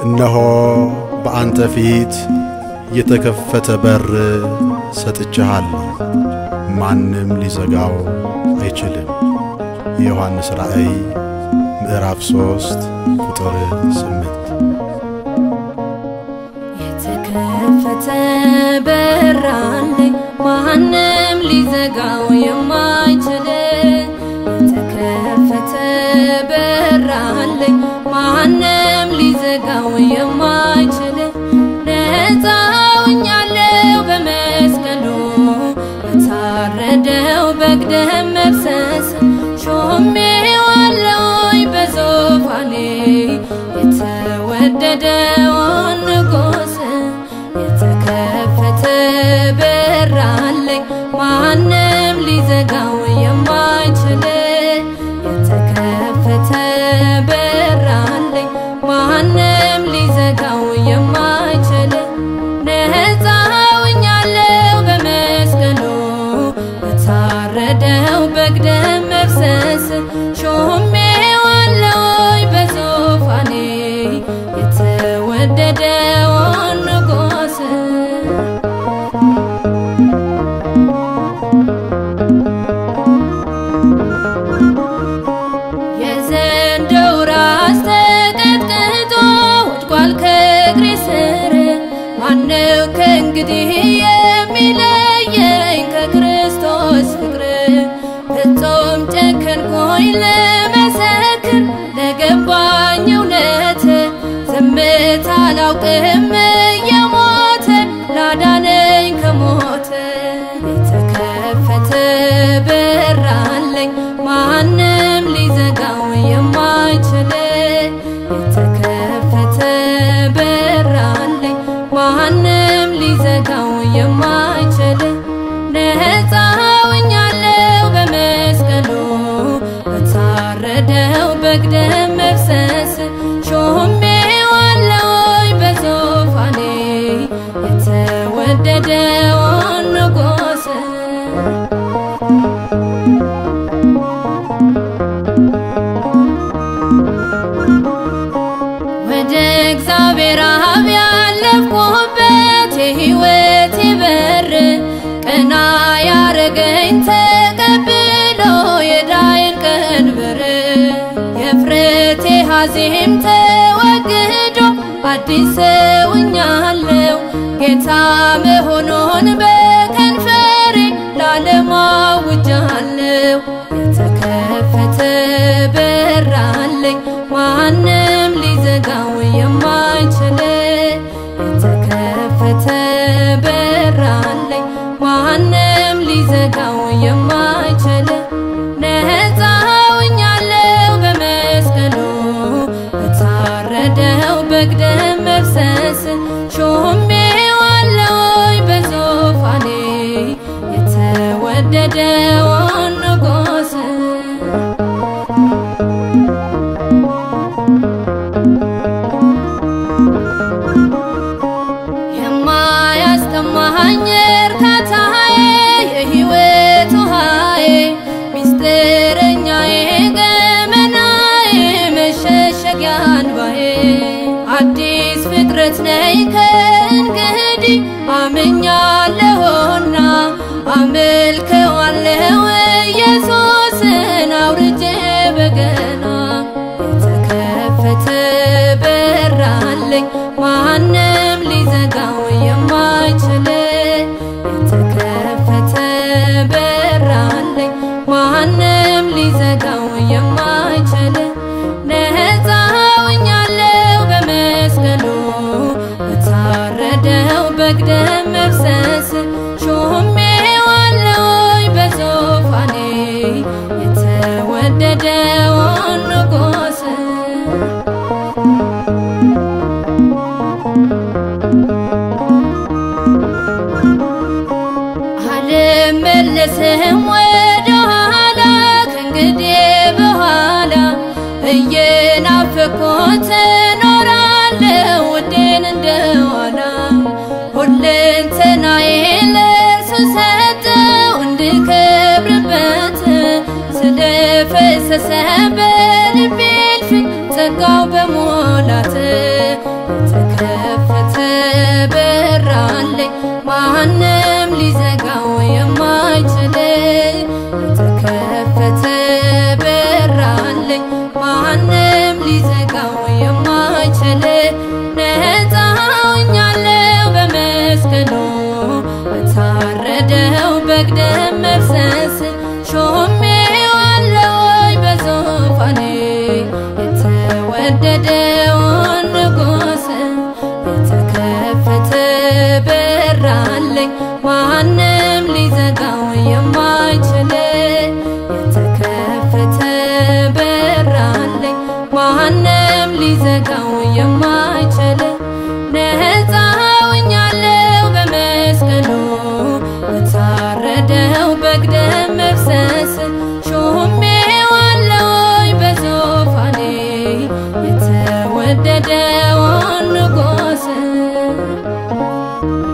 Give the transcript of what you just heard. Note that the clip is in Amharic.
እነሆ በአንተ ፊት የተከፈተ በር ሰጥቼሃለሁ፣ ማንም ሊዘጋው አይችልም። የዮሐንስ ራእይ ምዕራፍ ሦስት ቁጥር ስምንት የተከፈተ በር አለኝ ማንም ሊዘጋው የማይችል የተከፈተ በር አለኝ ማንም ሊዘጋው የማይችል ነፃ ሆኛለሁ በመስቀሉ በታረደው በግ ደም መፍሰስ ሾሜዋለሁኝ በዙፋኔ የተወደደውን ንጉሥ የተከፈተ በር አለኝ ማንም ሊዘጋው የማይችል የተከፈተ በር አለኝ ማንም ሊዘጋው የማይችል ነፃ ሆኛለሁ በመስቀሉ በታረደው በግ ደም መፍሰስ ሾሜዋለሁኝ በዙፋኔ የተወደደውን ንጉሥ የዘንዶው ራስ ተቀጥቅጦ ወድቋል ከእግሬ ስር ማነው ከእንግዲህ የሚለየኝ ከክርስቶስ ፍቅር ፍጹም ጨከንኩኝ ለመሰክር ለገባኝ እውነት ዝምታ አላውቅም የሞተ ላዳነኝ ከሞት የተከፈተ በር አለኝ ማንም ሊዘጋው የማይችል የተከፈተ በር አለኝ ማንም ሊዘጋው የማይችል ነፃ ሆኛለሁ በመስቀሉ በታረደው በግ ደም መፍሰስ ሾሜዋለሁኝ በዙፋኔ የተወደደውን ንጉሥ ወደ እግዚአብሔር አብ ያለፍኩበት የሕይወቴ በር ቀና ያረገኝ ተቀብሎ የዳይን ቀንበር የፍረቴ ሐዘን ተወግዶ አዲስ ሰውኛለሁ ጌታ መሆኑን በከንፈሬ ላለም አውጃለሁ። የተከፈተ በር አለኝ ማንም ሊዘጋው የማይችል የተከፈተ በር አለኝ ማንም ሊዘጋው የማይችል ነፃ ሆኛለሁ በመስቀሉ በታረደው በግ ደም መፍሰስ ሾሜዋለሁኝ በዙፋኔ የተወደደውን ንጉሥ የማያስጠማኝ እርካታዬ የሕይወት ውሃዬ ሚስጥረኛዬ ገመናዬ መሸሸጊያ አንባዬ አዲስ ፍጥረት ነኝ ከእንግዲህ አምኛለሁና አመልከዋለሁ ኢየሱስን አውርጄ በገና የተከፈተ በር አለኝ ማንም ሊዘጋው የማይችል የተከፈተ በር አለኝ ማንም ሊዘጋው የማይችል ነፃ ሆኛለሁ በመስቀሉ በታረደው በግ ደም መፍሰስ ሾሜዋለሁኝ በዙፋኔ የተወደደውን ንጉሥ አልመለስም ወደ ኋላ ከእንግዲህ በኋላ እየናፈኩት እኖራለሁ ውዴን እንደዋላ ሁለንተናዬ ለእርሱ ሰጠው እንድከብርበት ስለፈሰሰ በልቤ እልፍኝ ጸጋው በሞላት የተከፈተ በር አለኝ ማንም ሊዘጋው የማይችል የተከፈተ በር አለኝ ማንም ሊዘጋው የማይችል ነፃ ሆኛለሁ በመስቀሉ በታረደው በግ ደም መፍሰስ ሾሜዋለሁኝ በዙፋኔ የተወደደውን ንጉሥ የተከፈተ በር አለኝ ማንም ሊዘጋው የማይችል የተከፈተ በር አለኝ ማንም ሊዘጋው የማይችል ነፃ ሆኛለሁ በመስቀሉ በታረደው በግ ደም መፍሰስ ሾሜዋለሁኝ በዙፋኔ የተወደደውን ንጉሥ